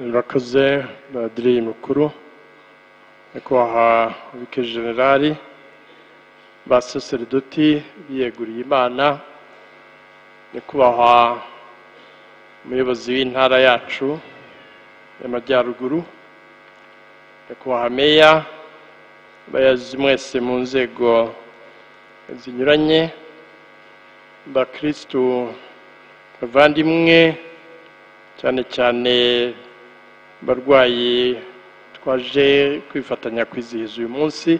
abakozi ba diriya mukuru nyakubahwa wike generali ba saseredoti biyeguriye imana nyakubahwa umuyobozi w'intara yacu y'amajyaruguru nyakubahwa meya bayazi mwese mu nzego zinyuranye bakirisitu bavandimwe cyane cyane abarwayi twaje kwifatanya kwizihiza uyu munsi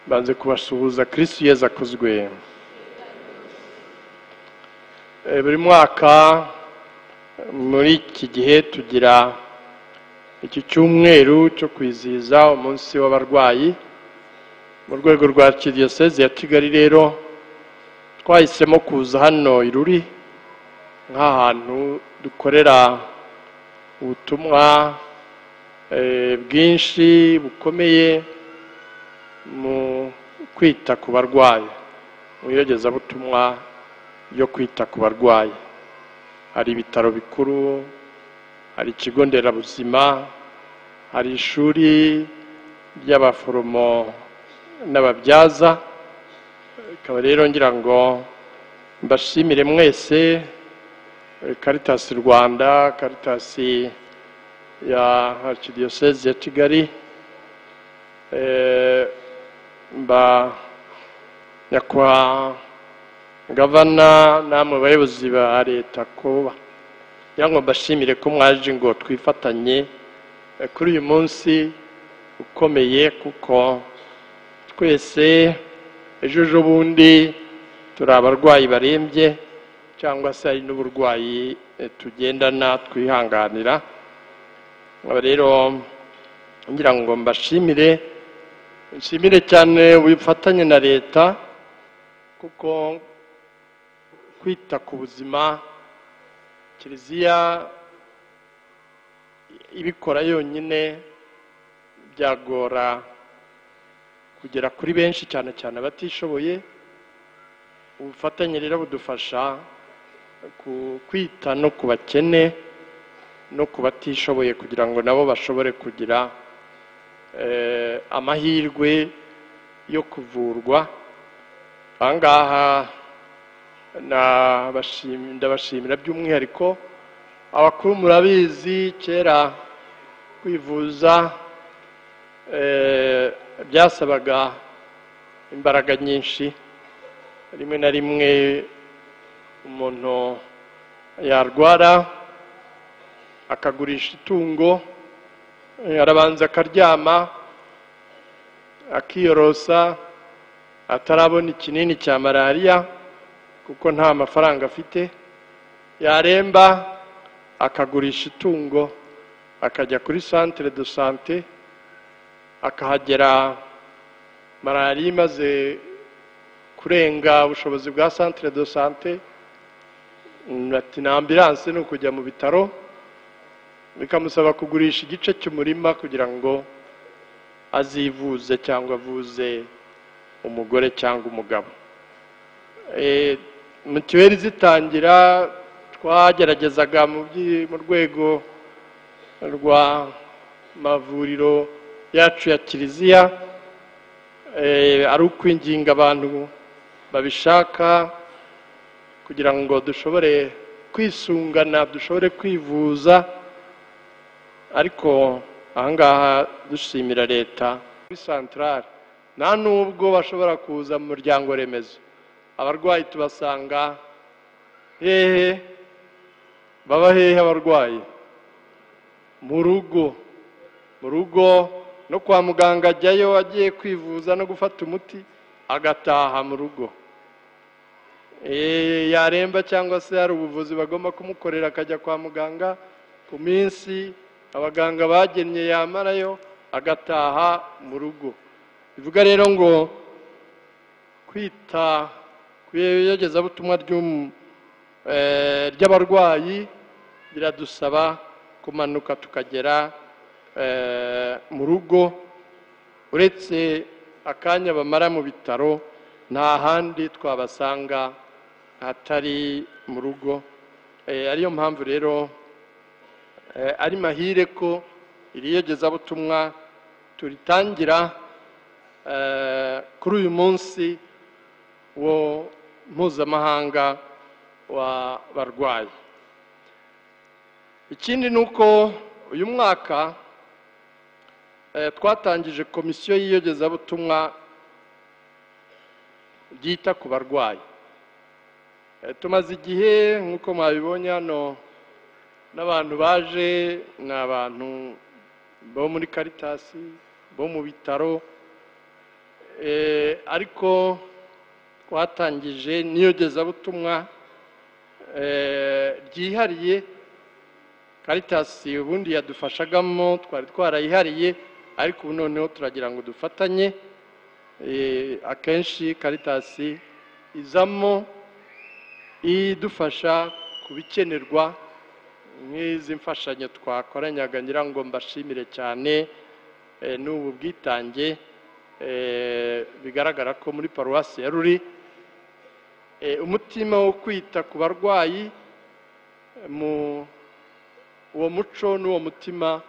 banze kubasuhuza kirisitu yeza akozwe buri mwaka muri iki gihe tugira iki cyumweru cyo kwizihiza umunsi w'abarwayi mu rwego rwa Diyoseze ya kigali rero twahisemo kuza hano iruri nk'ahantu dukorera ubutumwa bwinshi bukomeye mu kwita ku barwayi mu iyogezabutumwa ryo kwita ku barwayi hari ibitaro bikuru hari ikigo nderabuzima hari ishuri ry'abaforomo n'ababyaza ikaba rero ngira ngo mbashimire mwese karitasi rwanda karitasi ya arikidiyoseze ya kigali nyakwa gavana namwe bayobozi ba leta kuba ngo mbashimire ko mwaje ngo twifatanye kuri uyu munsi ukomeye kuko twese ejo bundi turi abarwayi barembye cyangwa se hari n'uburwayi tugendana twihanganira rero ngira ngo mbashimire nshimire cyane wifatanye na leta kuko kwita ku buzima kiliziya ibikora yonyine byagora kugera kuri benshi cyane cyane abatishoboye ubufatanye rero budufasha kwita no ku bakene no ku batishoboye kugira ngo nabo bashobore kugira amahirwe yo kuvurwa aha ngaha ndabashimira by'umwihariko abakuru murabizi kera kwivuza byasabaga imbaraga nyinshi rimwe na rimwe umuntu yarwara akagurisha itungo arabanza akaryama akiyorosa atarabona ikinini cya malariya kuko nta mafaranga afite yaremba akagurisha itungo akajya kuri santire do sante akahagera malariya imaze kurenga ubushobozi bwa santire do sante bati na ambiranse ni ukujya mu bitaro bikamusaba kugurisha igice cy'umurima kugira ngo azivuze cyangwa avuze umugore cyangwa umugabo mituweli zitangira twageragezaga mu rwego rwa mavuriro yacu ya kiliziya ari ukwinginga abantu babishaka kugira ngo dushobore kwisungana dushobore kwivuza ariko ahangaha dushimira leta kuri santarare nta n'ubwo bashobora kuza mu muryango remezo abarwayi tubasanga hehe baba hehe abarwayi mu rugo mu rugo no kwa muganga ajyayo agiye kwivuza no gufata umuti agataha mu rugo yaremba cyangwa se hari ubuvuzi bagomba kumukorera akajya kwa muganga ku minsi abaganga bagennye yamarayo agataha mu rugo bivuga rero ngo kwita ku iyogezabutumwa ry'abarwayi biradusaba kumanuka tukagera mu rugo uretse akanya bamara mu bitaro nta handi twabasanga hatari mu rugo ariyo mpamvu rero Eh, ari mahire ko iri yogezabutumwa turitangira eh, kuri uyu munsi wo mpuzamahanga wa barwayi ikindi ni uko uyu mwaka eh, twatangije komisiyo y'iyogezabutumwa ryita ku barwayi Eh, tumaze igihe nk'uko mwabibonye hano n'abantu baje ni abantu bo muri karitasi bo mu bitaro Eh, ariko twatangije n'iyogezabutumwa eh, ryihariye karitasi ubundi yadufashagamo twari twarayihariye ariko ubu noneho turagira ngo dufatanye Eh, akenshi karitasi izamo idufasha ku bikenerwa nk'izi mfashanyo twakoranyaga ngira ngo mbashimire cyane eh, n'ubu bwitange eh, bigaragara ko muri paruwasi ya ruri Eh, umutima wo kwita ku barwayi eh, mu uwo muco n'uwo mutima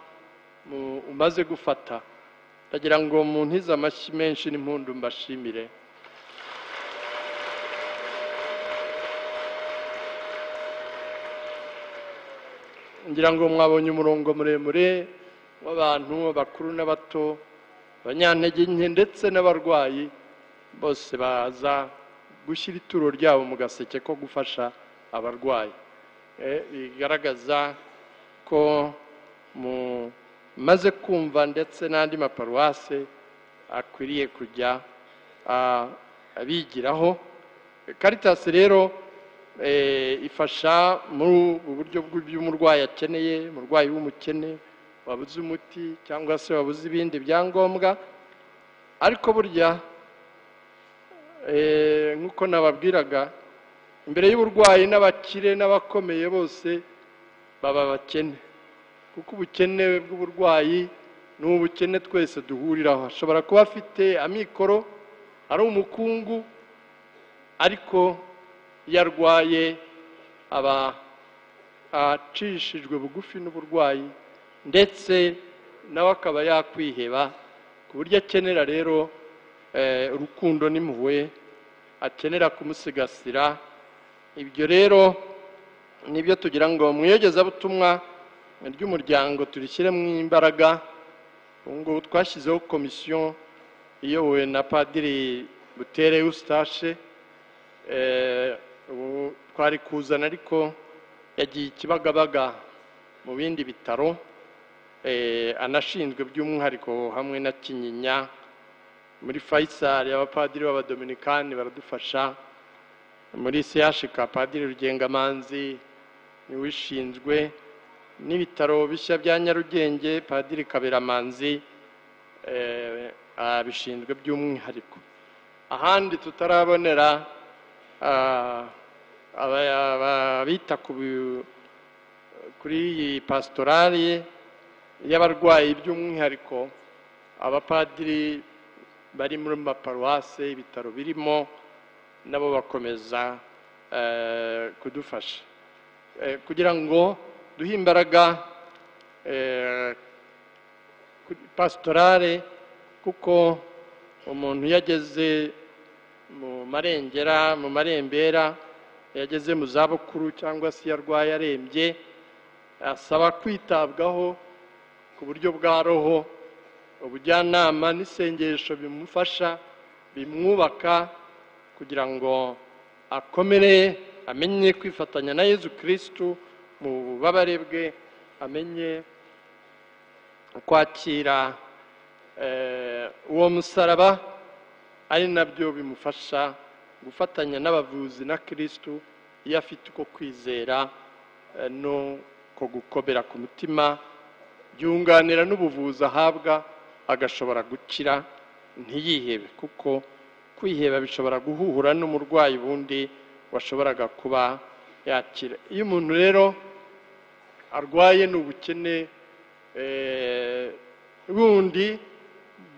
mu- umaze gufata ndagira ngo muntize amashyi menshi n'impundu mbashimire ngira ngo mwabonye umurongo muremure w'abantu abakuru n'abato abanyantege nke ndetse n'abarwayi bose baza gushyira ituro ryabo mu gaseke ko gufasha abarwayi Eh, bigaragaza ko mumaze kumva ndetse n'andi maparuwase akwiriye kujya a- abigiraho karitasi rero eh, ifasha muri ubu buryo bw'ibyo umurwayi akeneye umurwayi w'umukene wabuze umuti cyangwa se wabuze ibindi byangombwa ariko burya eh, nk'uko nababwiraga imbere y'uburwayi n'abakire n'abakomeye bose baba abakene kuko ubukene bw'uburwayi ni ubukene twese duhuriraho ashobora kuba afite amikoro ari umukungu ariko iyo arwaye aba acishijwe bugufi n'uburwayi ndetse nawe akaba yakwiheba ku buryo akenera rero eh, urukundo n'impuhwe akenera kumusigasira ibyo rero nibyo tugira ngo mu iyogezabutumwa ry'umuryango turishyiremo imbaraga ubu ngubu twashyizeho komisiyo iyobowe na padiri butere eustache Eh, ubu twari kuzana ariko yagiye ikibagabaga mu bindi bitaro eh, anashinzwe by'umwihariko hamwe na kinyinya muri fayisari abapadiri b'abadominikani baradufasha muri sehashika padiri rugengamanzi niwe ushinzwe n'ibitaro bishya bya nyarugenge padiri kaberamanzi eh, abishinzwe by'umwihariko ahandi tutarabonera ah, aba- abita ku bi- kuri iyi pasitorari y'abarwayi by'umwihariko abapadiri bari muri maparuwase ibitaro birimo nabo bakomeza eh, kudufasha Eh, kugira ngo duhe imbaraga eh, kuri pasitorale kuko umuntu iyo ageze mu marengera mu marembera iyo ageze mu zabukuru cyangwa se iyo arwaye arembye asaba kwitabwaho ku buryo bwa roho ubujyanama n'isengesho bimufasha bimwubaka kugira ngo akomere amenye kwifatanya na yezu kirisitu mu bubabare bwe amenye kwakira eh, uwo musaraba ari nabyo bimufasha gufatanya n'abavuzi na kirisitu iyo afite uko kwizera eh, no ko gukomera ku mutima byunganira n'ubuvuzi ahabwa agashobora gukira ntiyihebe kuko kwiheba bishobora guhuhura n'umurwayi wundi washoboraga kuba yakira iyo umuntu rero arwaye ni ubukene eh, bundi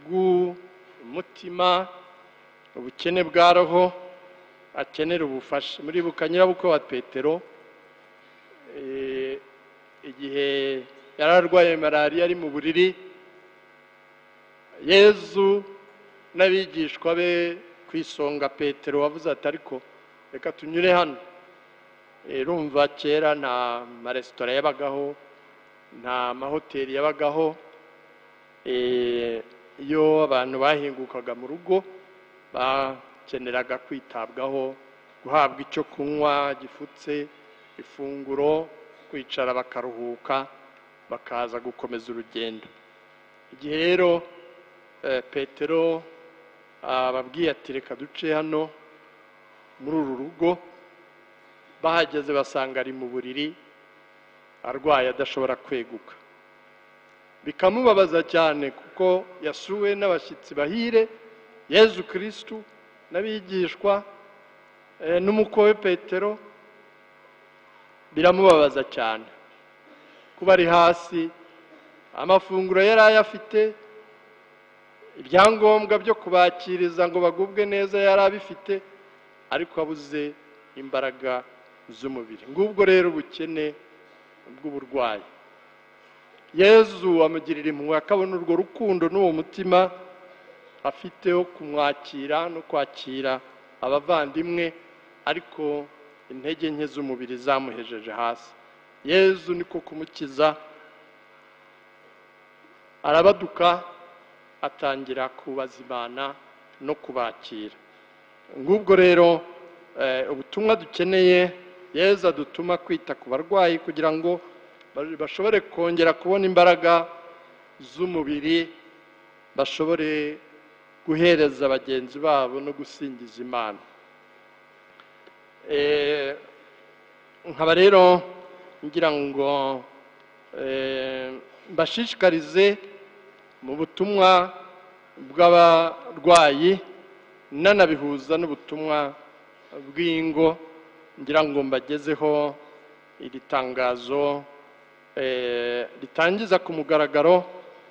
bw'umutima ubukene bwa roho akenera ubufasha muri bukanyurabukwe wa petero eh, igihe yari arwaye malariya ari mu buriri yezu n'abigishwa be ku isonga petero wavuze ati ariko reka tunyure hano rumva kera nta maresitora yabagaho nta mahoteli yabagaho iyo abantu bahingukaga mu rugo bakeneraga kwitabwaho guhabwa icyo kunywa gifutse ifunguro kwicara bakaruhuka bakaza gukomeza urugendo igihe rero petero ababwiye ati reka duce hano muri uru rugo bahageze basanga ari mu buriri arwaye adashobora kweguka bikamubabaza cyane kuko yasuwe n'abashyitsi bahire yezu kirisitu n'abigishwa n'umukowe petero biramubabaza cyane kuba ari hasi amafunguro yari ayafite ibyangombwa byo kubakiriza ngo bagubwe neza yari abifite ariko abuze imbaraga z'umubiri ngubwo rero ubukene bw'uburwayi yezu amugirira impuhwe akabona urwo rukundo n'uwo mutima afite wo kumwakira no kwakira abavandimwe ariko intege nke z'umubiri zamuhejeje hasi yezu niko kumukiza arabaduka atangira kubaza imana no kubakira ngubwo rero ubutumwa dukeneye yezu adutuma kwita ku barwayi kugira ngo bashobore kongera kubona imbaraga z'umubiri bashobore guhereza bagenzi babo no gusingiza imana nkaba rero ngira ngo mbashishikarize mu butumwa bw'abarwayi nanabihuza n'ubutumwa bw'ingo ngira ngo mbagezeho iri tangazo ritangiza ku mugaragaro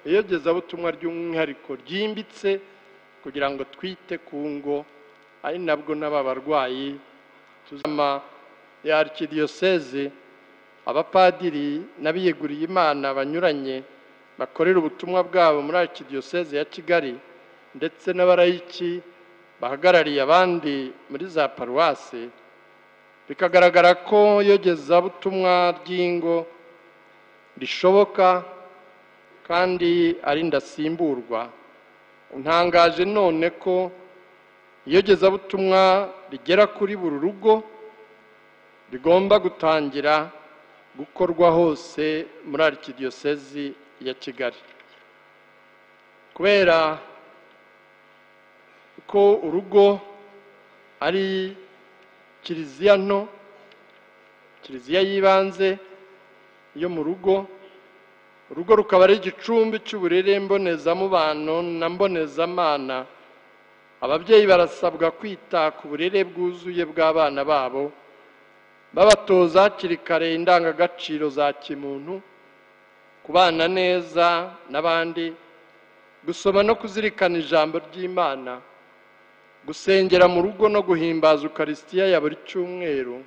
iyogezabutumwa ry'umwihariko ryimbitse kugira ngo twite ku ngo ari nabwo n'aba barwayi tuzama ya arikidiyoseze abapadiri n'abiyeguriye imana banyuranye bakorera ubutumwa bwabo muri arikidiyoseze ya kigali ndetse n'abarayiki bahagarariye abandi muri za paruwasi bikagaragara ko iyogezabutumwa ry'ingo rishoboka kandi ari ndasimburwa ntangaje none ko iyogezabutumwa rigera kuri buri rugo rigomba gutangira gukorwa hose muri arikidiyosezi ya kigali kubera ko urugo ari kiliziya nto kiliziya y'ibanze yo mu rugo urugo rukaba ari igicumbi cy'uburere mbonezamubano na mbonezamana ababyeyi barasabwa kwita ku burere bwuzuye bw'abana babo babatoza hakiri kare indangagaciro za kimuntu kubana neza n'abandi gusoma no kuzirikana ijambo ry'imana gusengera mu rugo no guhimbaza ukarisitiya ya buri cyumweru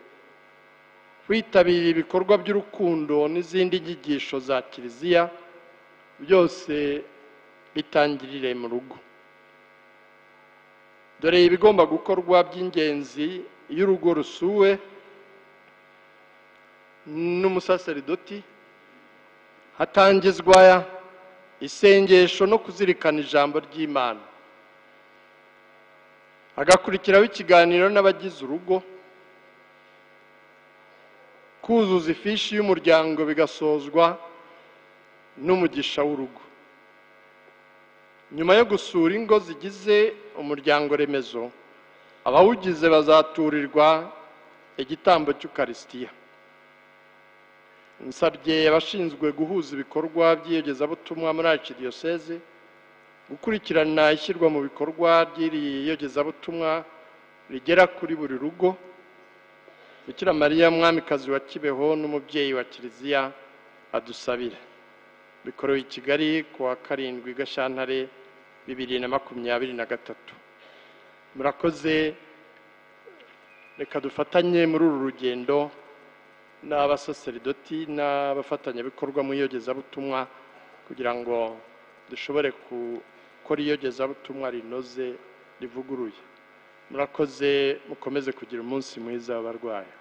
kwitabira ibikorwa by'urukundo n'izindi nyigisho za kiliziya byose bitangirire mu rugo dore ibigomba gukorwa by'ingenzi iyo urugo rusuwe n'umusaseridoti hatangizwa isengesho no kuzirikana ijambo ry'imana hagakurikiraho ikiganiro n'abagize urugo kuzuza ifishi y'umuryango bigasozwa n'umugisha w'urugo nyuma yo gusura ingo zigize umuryango remezo abawugize bazaturirwa igitambo cy'ukarisitiya nsabye abashinzwe guhuza ibikorwa by'iyogezabutumwa muri arikidiyoseze gukurikirana ishyirwa mu bikorwa ry'iri yogezabutumwa rigera kuri buri rugo bikira mariya mwamikazi wa kibeho n'umubyeyi wa kiliziya adusabira bikorewe i kigali ku wa karindwi gashyantare bibiri na makumyabiri na gatatu murakoze reka dufatanye muri uru rugendo n'abasaseridoti n'abafatanyabikorwa mu iyogezabutumwa kugira ngo dushobore gukora iyogezabutumwa rinoze rivuguruye murakoze mukomeze kugira umunsi mwiza w'abarwayi